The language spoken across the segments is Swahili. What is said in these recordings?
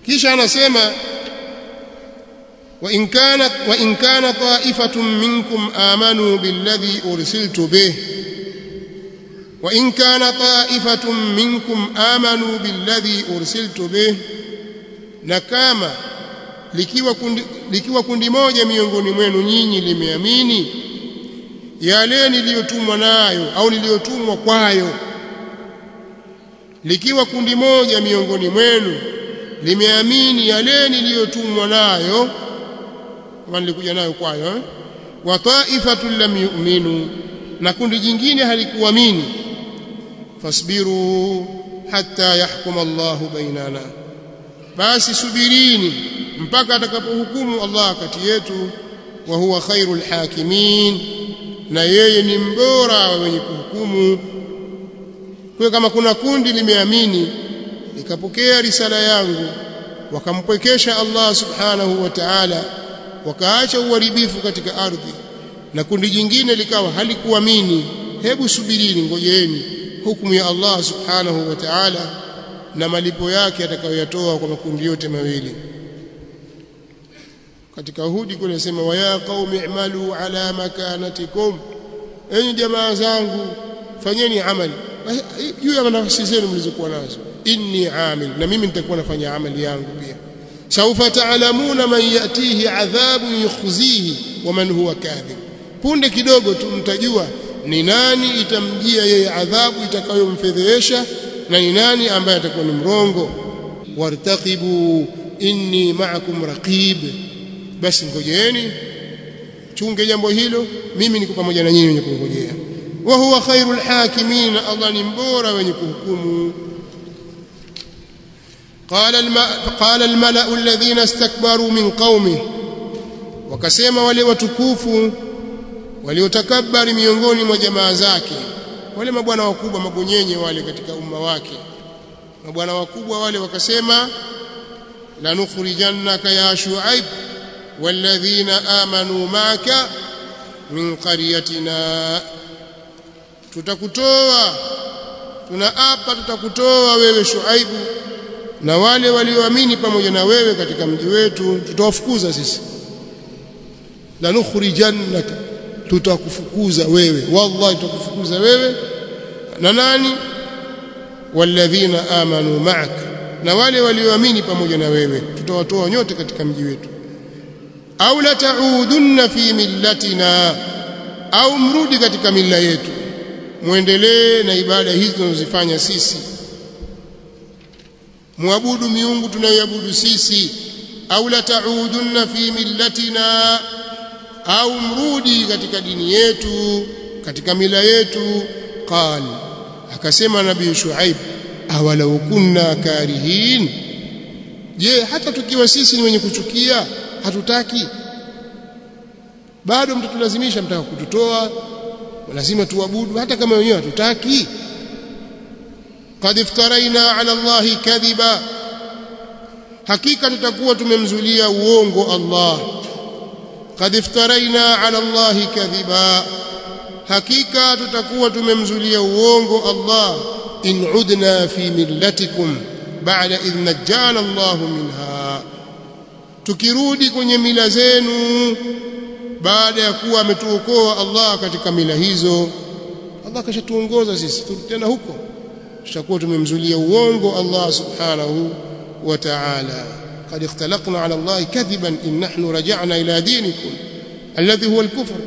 kisha anasema wa in kana wa in kana ta'ifatun minkum amanu billadhi ursiltu bih wa in kana ta'ifatun minkum amanu billadhi ursiltu bih na kama likiwa kundi, likiwa kundi moja miongoni mwenu nyinyi limeamini yale niliyotumwa nayo au niliyotumwa kwayo likiwa kundi moja miongoni mwenu limeamini yale niliyotumwa nayo kama nilikuja nayo kwayo eh? wa ta'ifatun lam yu'minu na kundi jingine halikuamini fasbiru hatta yahkum Allahu bainana basi subirini mpaka atakapohukumu Allah kati yetu wa huwa khairul hakimin na yeye ni mbora wa wenye kuhukumu kwa kama kuna kundi limeamini likapokea risala yangu wakampwekesha Allah subhanahu wa ta'ala wakaacha uharibifu katika ardhi na kundi jingine likawa halikuamini hebu subirini ngojeeni hukumu ya Allah subhanahu wa ta'ala na malipo yake atakayoyatoa kwa makundi yote mawili katika Hudi kule nasema wa ya qaumi i'malu ala makanatikum enyi jamaa zangu fanyeni amali juu ya nafsi zenu mlizokuwa nazo inni amil na mimi nitakuwa nafanya amali yangu pia saufa ta'lamuna man yatihi adhabu yukhzihi wa man huwa kadhib punde kidogo tu mtajua ni nani itamjia yeye adhabu itakayomfedhehesha na ni nani ambaye atakuwa ni mrongo wartaqibu inni ma'akum raqib basi ngojeeni chunge jambo hilo mimi niko pamoja na nyinyi wenye kungojea wa huwa khairul hakimin Allah ni mbora wenye kuhukumu قال قال الملأ الذين استكبروا من قومه wakasema wale watukufu waliotakabari miongoni mwa jamaa zake wale mabwana wakubwa magonyenye wale katika umma wake mabwana wakubwa wale wakasema lanukhrijannaka ya shuaib walladhina amanu ma'aka min qaryatina tutakutoa tunaapa tutakutoa wewe shuaibu na wale walioamini pamoja na wewe katika mji wetu tutawafukuza sisi lanukhrijannaka tutakufukuza wewe wallahi tutakufukuza wewe na nani walladhina amanu ma'ak na wale walioamini pamoja na wewe tutawatoa nyote katika mji wetu au la taudunna fi millatina au mrudi katika mila yetu muendelee na ibada hizi tunazozifanya sisi muabudu miungu tunayoabudu sisi au la taudunna fi millatina au mrudi katika dini yetu katika mila yetu qal akasema nabii shuaib awalau kunna karihin je hata tukiwa sisi ni wenye kuchukia hatutaki bado mtatulazimisha mtaka kututoa lazima tuabudu hata kama wenyewe hatutaki qad iftaraina ala allahi kadhiba hakika tutakuwa tumemzulia uongo Allah qad iftaraina ala allahi kadhiba hakika tutakuwa tumemzulia uongo Allah in udna fi millatikum ba'da idh najjana Allah minha tukirudi kwenye mila zenu baada ya kuwa ametuokoa Allah katika mila hizo Allah kashatuongoza sisi tena huko tutakuwa tumemzulia uongo Allah subhanahu wa ta'ala قد اختلقنا على الله كذبا إن نحن رجعنا إلى دينكم الذي هو الكفر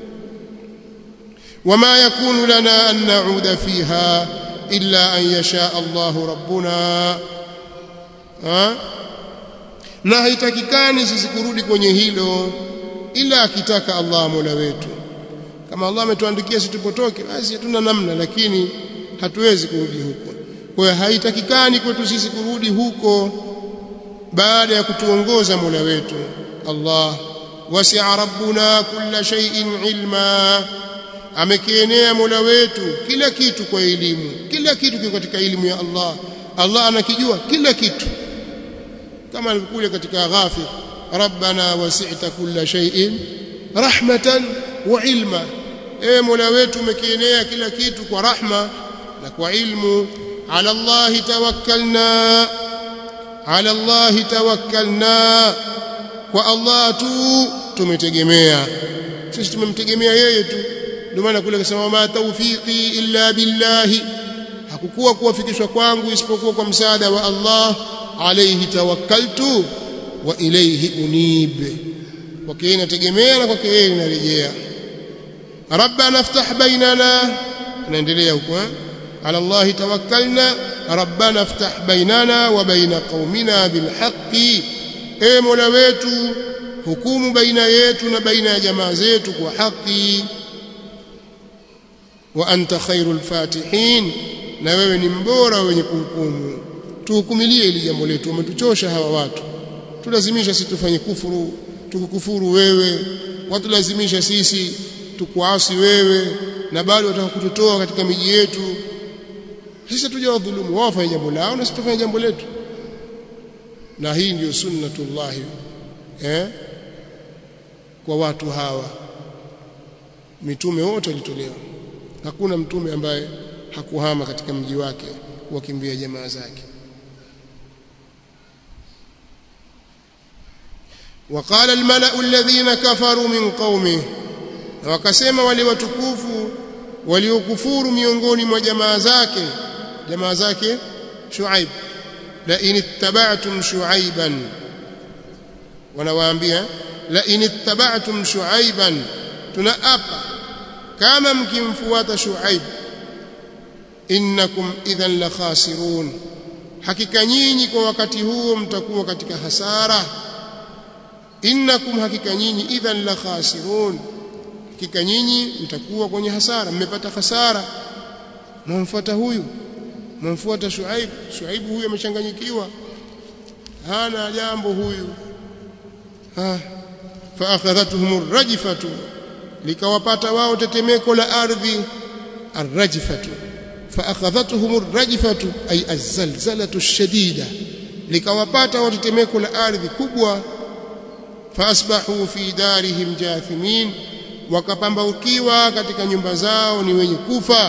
وما يكون لنا أن نعود فيها إلا أن يشاء الله ربنا ها na haitakikani sisi kurudi kwenye hilo ila akitaka Allah Mola wetu kama Allah ametuandikia sisi tupotoke basi hatuna namna lakini hatuwezi kurudi huko kwa hiyo haitakikani kwetu sisi kurudi huko baada ya kutuongoza Mola wetu Allah wasi'a rabbuna kulla shay'in ilma amekienea Mola wetu kila kitu kwa elimu kila kitu kiko katika elimu ya Allah Allah anakijua kila kitu kama alivyokuja katika ghafir rabbana wasi'ta kulla shay'in rahmatan wa ilma e Mola wetu umekienea kila kitu kwa rahma na kwa ilmu ala Allah tawakkalna ala allahi tawakkalna kwa allah tu tumetegemea sisi tumemtegemea yeye tu ndio maana kule akasema ma tawfiqi illa billahi hakukuwa kuwafikishwa kwangu isipokuwa kwa msaada wa Allah alayhi tawakkaltu wa ilayhi unib kwake yeye nategemea na kwake yeye ninarejea rabbana iftah bainana naendelea huko ala Allah tawakkalna rabbana iftah bainana wa baina qaumina bilhaqqi e mola wetu hukumu baina yetu na baina ya jamaa zetu kwa haki wa anta khairul fatihin na wewe ni mbora wenye kuhukumu tuhukumilie ili jambo letu umetuchosha hawa watu tulazimisha sisi tufanye kufuru tukukufuru wewe watulazimisha sisi tukuasi wewe na bado wataka kututoa katika miji yetu sisi tujawadhulumu wao wafanye jambo lao na sisi tufanye jambo letu na hii ndiyo sunnatullahi eh kwa watu hawa mitume wote walitolewa hakuna mtume ambaye hakuhama katika mji wake kuwakimbia jamaa zake وقال الملأ الذين كفروا من قومه wakasema wale watukufu waliokufuru miongoni mwa jamaa zake jamaa zake Shuaib la in ittaba'tum Shuaiban wanawaambia la in ittaba'tum Shuaiban tunaapa kama mkimfuata Shuaib innakum idhan la khasirun hakika nyinyi kwa wakati huo mtakuwa katika hasara innakum hakika nyinyi idhan la khasirun hakika nyinyi mtakuwa kwenye hasara mmepata hasara mwamfuata huyu mwamfuata Shuaib Shuaib huyu amechanganyikiwa hana jambo huyu ha fa akhadhatuhum arrajfatu likawapata wao tetemeko la ardhi arrajfatu fa akhadhatuhum arrajfatu ay azalzalatu ash-shadida likawapata wao tetemeko la ardhi kubwa faasbahu fi darihim jathimin wakapambaukiwa katika nyumba zao ni wenye kufa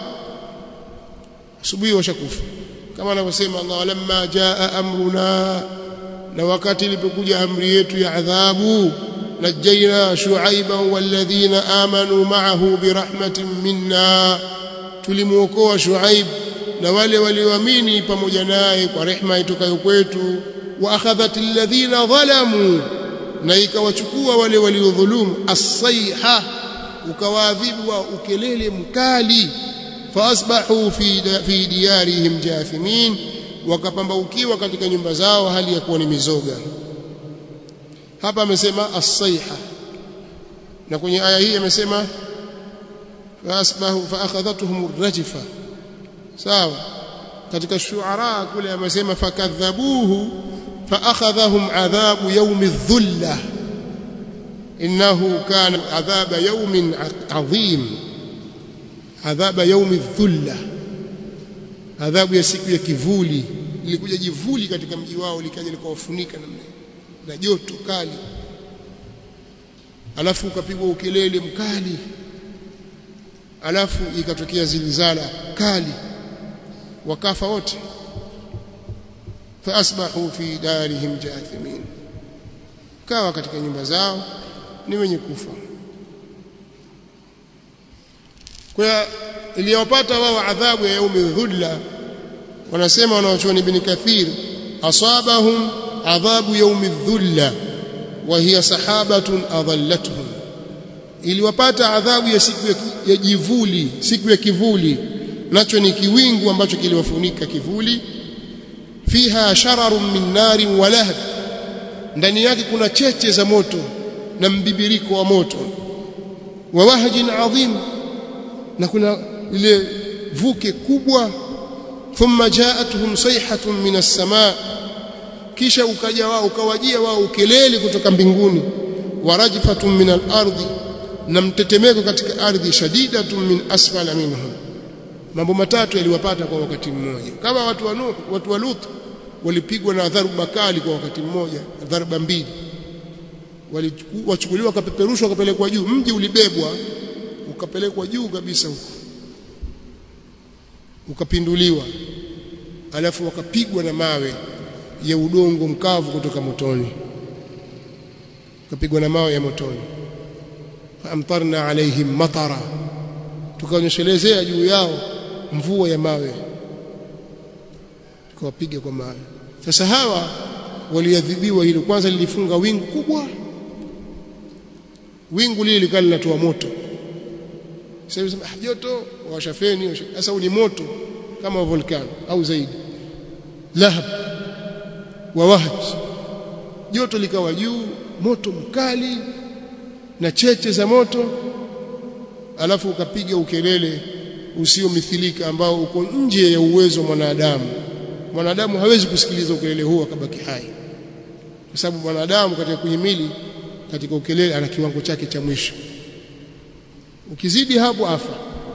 asubuhi washakufa kama anavyosema Allah lamma jaa amruna na wakati ilipokuja amri yetu ya adhabu najaina shuaiba walladhina amanu ma'ahu birahmatin minna tulimuokoa shuaib na wale walioamini pamoja naye kwa rehema itokayo kwetu wa akhadhat alladhina dhalamu na ikawachukua wale waliodhulumu as-sayha ukawaadhibu wa ukelele mkali faasbahu fi fi diyarihim jathimin wakapambaukiwa katika nyumba zao hali ya kuwa ni mizoga hapa amesema as-sayha na kwenye aya hii amesema faasbahu faakhadhatuhum ar-rajfa sawa katika shuara kule amesema fakadhabuhu فأخذهم عذاب يوم الذلة إنه كان عذاب يوم عظيم عذاب يوم الذلة عذاب ya siku ya kivuli ilikuja jivuli katika mji wao likaja likawafunika namna na joto kali alafu ukapigwa ukelele mkali alafu ikatokea zilizala kali wakafa wote faasbahu fi darihim jathimin kawa katika nyumba zao ni wenye kufa kwa iliyopata wao adhabu ya yaumi dhulla wanasema wanaochuoni ibn kathir asabahum adhabu yaumi dhulla wa hiya sahabatun adallatuhum iliwapata adhabu ya siku ya jivuli siku ya kivuli nacho ni kiwingu ambacho kiliwafunika kivuli fiha shararun min narin wa lahab ndani yake kuna cheche za moto na mbibiriko wa moto wa wahjin adhim na kuna ile vuke kubwa thumma jaatuhum sayhatun min as-samaa kisha ukaja wao ukawajia wao ukelele kutoka mbinguni wa rajfatun min al-ardi na mtetemeko katika ardhi shadidatun min asfala minhum mambo matatu yaliwapata kwa wakati mmoja kama watu wa Nuh watu wa Lut walipigwa na dharuba kali kwa wakati mmoja dharuba mbili walichukuliwa wakapeperushwa wakapelekwa juu mji ulibebwa ukapelekwa juu kabisa huko ukapinduliwa alafu wakapigwa na mawe ya udongo mkavu kutoka motoni kapigwa na mawe ya motoni faamtarna alaihim matara tukaonyeshelezea juu yao mvua ya mawe tukawapiga kwa mawe sasa hawa waliadhibiwa hilo kwanza lilifunga wingu kubwa wingu lile likawa linatoa moto sasa hivi ah joto washafeni sasa ni moto kama volcano au zaidi lahab wa wahj joto likawa juu moto mkali na cheche za moto alafu ukapiga ukelele usiomithilika ambao uko nje ya uwezo wa mwanadamu mwanadamu hawezi kusikiliza ukelele huo akabaki hai kwa sababu mwanadamu katika kuhimili katika ukelele ana kiwango chake cha mwisho ukizidi hapo afa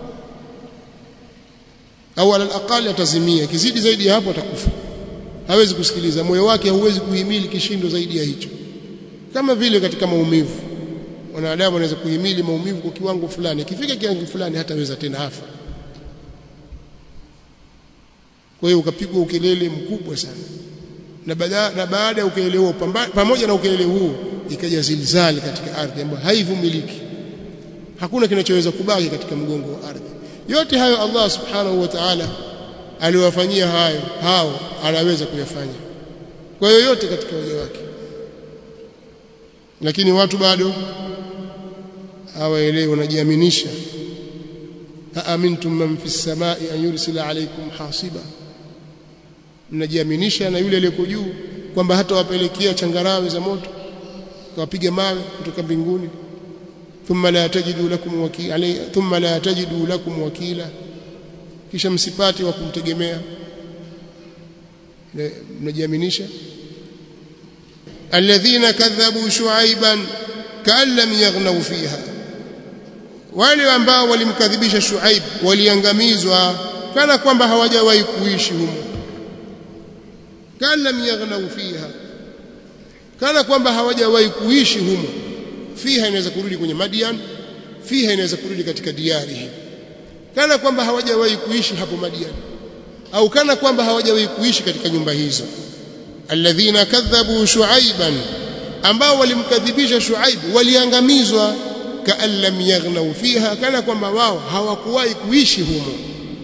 au ala alaqali atazimia kizidi zaidi hapo atakufa hawezi kusikiliza moyo wake hauwezi kuhimili kishindo zaidi ya hicho kama vile katika maumivu wanadamu anaweza kuhimili maumivu kwa kiwango fulani ikifika kiwango fulani hataweza tena afa kwa hiyo ukapigwa ukelele mkubwa sana na baada na baada ya ukelele huo pamoja na ukelele huo ikaja zilzali katika ardhi ambayo haivumiliki hakuna kinachoweza kubaki katika mgongo wa ardhi yote hayo Allah subhanahu wa ta'ala aliwafanyia hayo hao anaweza kuyafanya kwa hiyo yote katika waja wake lakini watu bado hawaelewi wanajiaminisha aamintum man fis samai an yursila alaykum hasiba mnajiaminisha na yule aliyeko juu kwamba hata wapelekea changarawe za moto kawapiga mawe kutoka mbinguni thumma la tajidu lakum wakila thumma la tajidu lakum wakila kisha msipate wa kumtegemea mnajiaminisha alladhina kadhabu shuaiban kaan lam yaghnaw fiha wale ambao walimkadhibisha shuaib waliangamizwa kana kwamba hawajawahi kuishi humo kaan lam yaghnaw fiha kana kwamba hawajawahi kuishi humo fiha inaweza kurudi kwenye Madian fiha inaweza kurudi katika diari kana kwamba hawajawahi kuishi hapo Madian au kana kwamba hawajawahi kuishi katika nyumba hizo alladhina kadhabu shuaiban ambao walimkadhibisha shuaib waliangamizwa kaan lam yaghnaw fiha kana kwamba wao hawakuwahi kuishi humo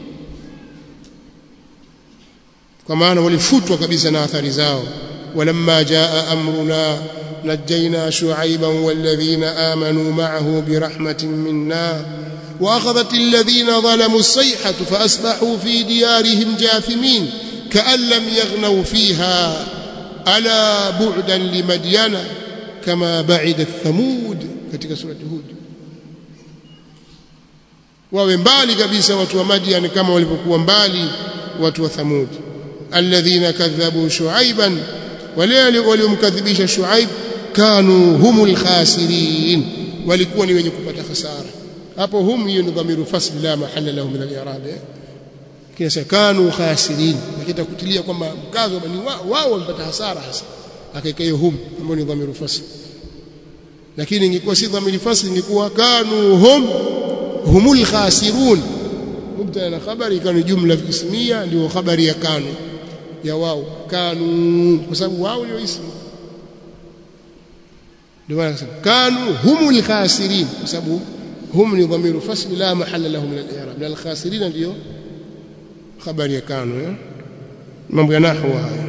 kwa maana walifutwa kabisa na athari zao ولما جاء أمرنا نجينا شعيبا والذين آمنوا معه برحمة منا وأخذت الذين ظلموا الصيحة فأصبحوا في ديارهم جاثمين كأن لم يغنوا فيها ألا بعدا لمدين كما بعد الثمود katika surati Hud wawe mbali kabisa watu wa Madian kama walivyokuwa mbali watu wa Thamud alladhina kadhabu shuaiban wale waliomkadhibisha Shuaib kanu humul khasirin walikuwa ni wenye kupata hasara hapo hum hiyo ni dhamiru fasl la mahalla lahu min al-i'rab kisa kanu khasirin lakini kutilia kwamba mkazo ni wao wamepata hasara hasa akaika hiyo hum ambayo ni dhamiru fasl lakini ingekuwa si dhamiru fasl ingekuwa kanu hum humul khasirun mubtada na khabari ikawa jumla ismia ndio habari ya kanu ya wao kanu kwa sababu wao ndio ismu ndio maana kanu humul khasirin kwa sababu hum ni dhamiru fasl la mahalla lahu min al-i'rab lal khasirin ndio habari ya kanu ya mambo ya nahwa haya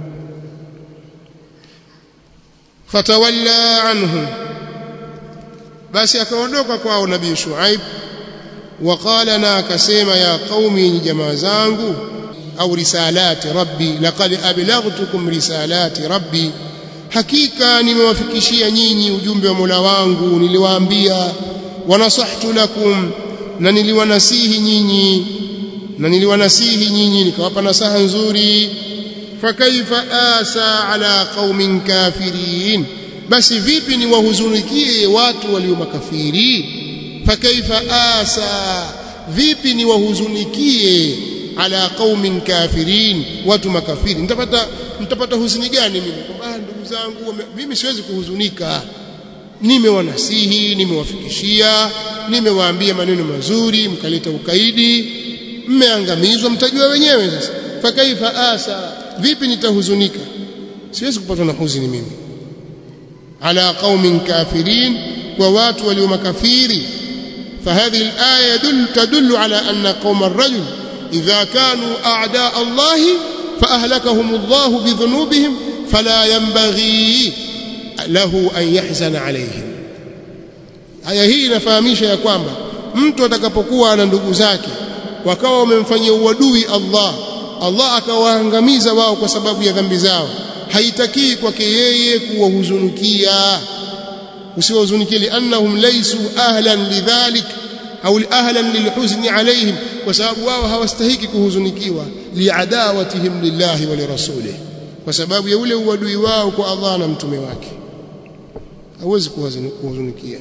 fatawalla anhum basi akaondoka kwao nabii shuaib وقال na akasema ya qaumi jamaa zangu au risalati rabbi laqad ablaghtukum risalati rabbi hakika nimewafikishia nyinyi ujumbe wa Mola wangu niliwaambia wanasahtu lakum na niliwanasihi nyinyi na niliwanasihi nyinyi nikawapa nasaha nzuri fakaifa asa ala qaumin kafirin basi vipi niwahuzunikie watu walio makafiri fakaifa asa vipi niwahuzunikie ala qaumin kafirin watu makafiri nitapata nitapata huzuni gani mimi kwamba ndugu zangu mimi siwezi kuhuzunika nimewanasihi nimewafikishia nimewaambia maneno mazuri mkaleta ukaidi mmeangamizwa mtajua wenyewe sasa fakaifa asa vipi nitahuzunika siwezi kupatwa na huzuni mimi ala qaumin kafirin kwa watu walio makafiri فهذه الآية يدل تدل على أن قوم الرجل إذا كانوا أعداء الله فأهلكهم الله بذنوبهم فلا ينبغي له أن يحزن عليهم aya hii inafahamisha ya kwamba mtu atakapokuwa na ndugu zake wakawa wamemfanyia uadui Allah Allah akawaangamiza wao kwa sababu ya dhambi zao haitakii kwake yeye kuwahuzunikia usiwahuzunikie liannahum laysu ahlan lidhalik au ahlan lilhuzni alaihim kwa sababu wao hawastahiki kuhuzunikiwa liadawatihim lillahi wa lirasulih kwa sababu ya ule uadui wao kwa Allah na mtume wake hawezi kuhuzunikia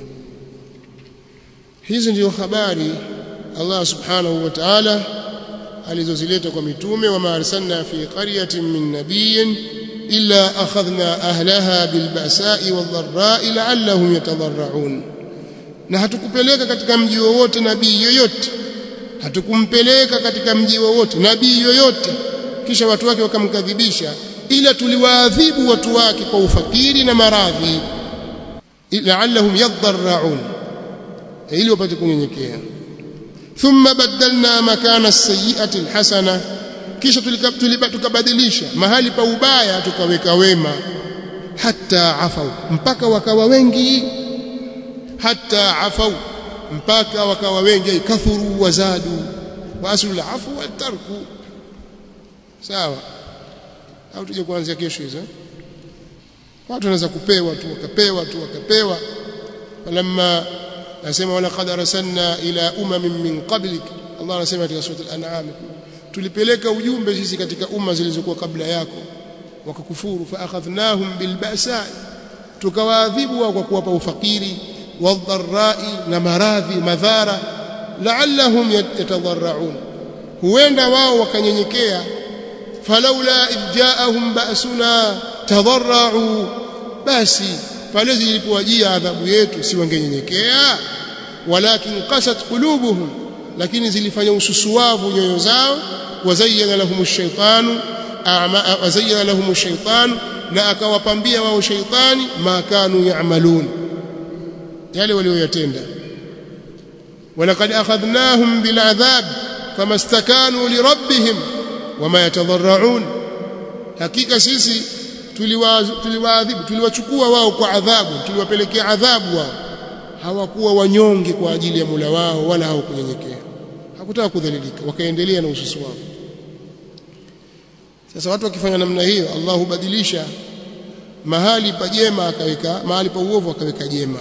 hizi ndio habari Allah subhanahu wa ta'ala alizozileta kwa mitume wa arsalna fi qaryatin min nabiyyin illa akhadhna ahlaha bilba'sa'i wadh-dharra'i la'allahum yatadarra'un na hatukupeleka katika mji wowote nabii yoyote hatukumpeleka katika mji wowote nabii yoyote kisha watu wake wakamkadhibisha ila tuliwaadhibu watu wake kwa ufakiri na maradhi la'allahum yadharraun ili wapate kunyenyekea thumma badalna makana as-sayyi'ati al-hasana kisha tukabadilisha mahali pa ubaya tukaweka wema hatta afau mpaka wakawa wengi hatta afau mpaka wakawa wengi kathuru wazadu wa aslul afu wa tarku sawa au tuje kuanzia kesho hizo watu wanaweza kupewa tu wakapewa tu wakapewa falamma nasema wala qad arsalna ila umamin min qablik Allah anasema katika sura al-an'am tulipeleka ujumbe sisi katika umma zilizokuwa kabla yako wakakufuru fa akhadhnahum bilba'sa tukawaadhibu wao kwa kuwapa ufakiri wadharrai na maradhi madhara la'allahum yatadarraun huenda wao wakanyenyekea falaula idjaahum ba'suna tadarra'u basi pale zilipowajia adhabu yetu si wangenyenyekea walakin qasat qulubuhum lakini zilifanya ususuwavu nyoyo zao wazayyana lahum ash-shaytanu wazayyana lahum ash-shaytanu na akawapambia wao shaytani ma kanu ya'malun yale walioyatenda walaqad akhadnahum bil'adhab famastakanu lirabbihim wama yatadarraun hakika sisi tuliwaadhibu tuliwachukua wao kwa adhabu tuliwapelekea adhabu wao hawakuwa wanyonge kwa ajili ya Mola wao wala hawakunyenyekea hakutaka kudhalilika wakaendelea na ususu wao sasa watu wakifanya namna hiyo Allah hubadilisha mahali pa jema akaweka mahali pa uovu akaweka jema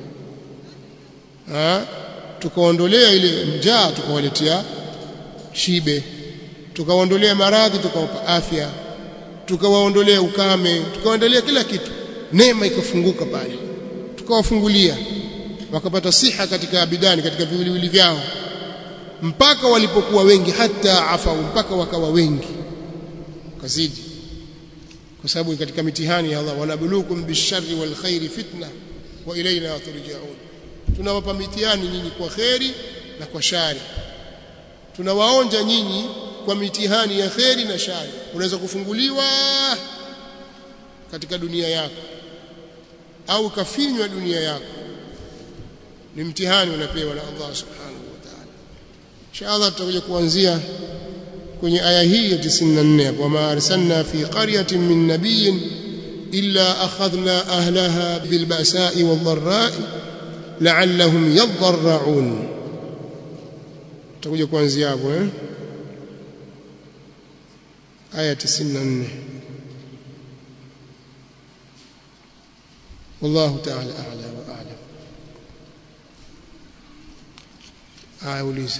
ha tukaondolea ile njaa tukawaletea shibe tukawaondolea maradhi tukawapa afya tukawaondolea ukame tukawaondolea kila kitu neema ikafunguka pale tukawafungulia wakapata siha katika abidani katika viwiliwili vyao mpaka walipokuwa wengi hata afau mpaka wakawa wengi kazidi kwa sababu katika mitihani ya Allah wanabulukum bisharri wal khairi fitna wa ilaina turja'un tunawapa mitihani nyinyi kwa kheri na kwa shari tunawaonja nyinyi kwa mitihani ya kheri na shari unaweza kufunguliwa katika dunia yako au kafinywa dunia yako ni mtihani unapewa na Allah subhanahu wa ta'ala inshallah tutakuja kuanzia kwenye aya hii ya 94 hapo ma arsalna fi qaryatin min nabiyyin illa akhadhna ahlaha bilba'sa'i wadh-dharra'i la'allahum yadharra'un tutakuja kuanzia hapo eh aya 94 والله تعالى أعلى وأعلم آية وليزة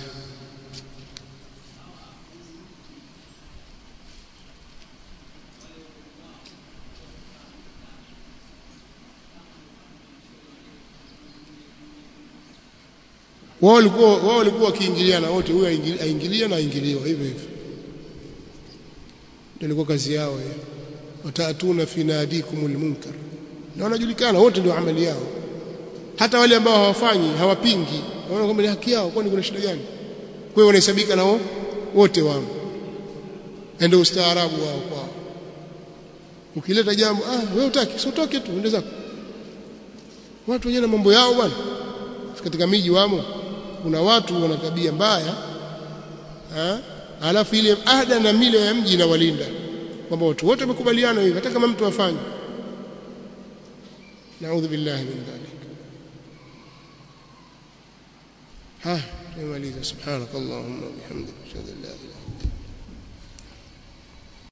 wao walikuwa wao walikuwa wakiingiliana wote huyo aingilia na aingiliwa hivyo hivyo ndio ilikuwa kazi yao hiyo wataatuna fi nadikumul munkar na wanajulikana wote ndio amali yao hata wale ambao hawafanyi hawapingi wanaona kwamba ni haki yao kwani kuna shida gani kwa hiyo wanahesabika nao wote wao ndio ustaarabu wao kwao ukileta jambo ah wewe utaki sio utoke tu ende zako watu wenyewe na mambo yao bwana katika miji wamo kuna watu wana tabia mbaya ha? alafu ile ada na mila ya mji inawalinda kwamba watu wote wamekubaliana hivi hata kama mtu afanye naudhu billahi min dhalik ha tumaliza subhanakallahumma wa bihamdika ashhadu an la ilaha illa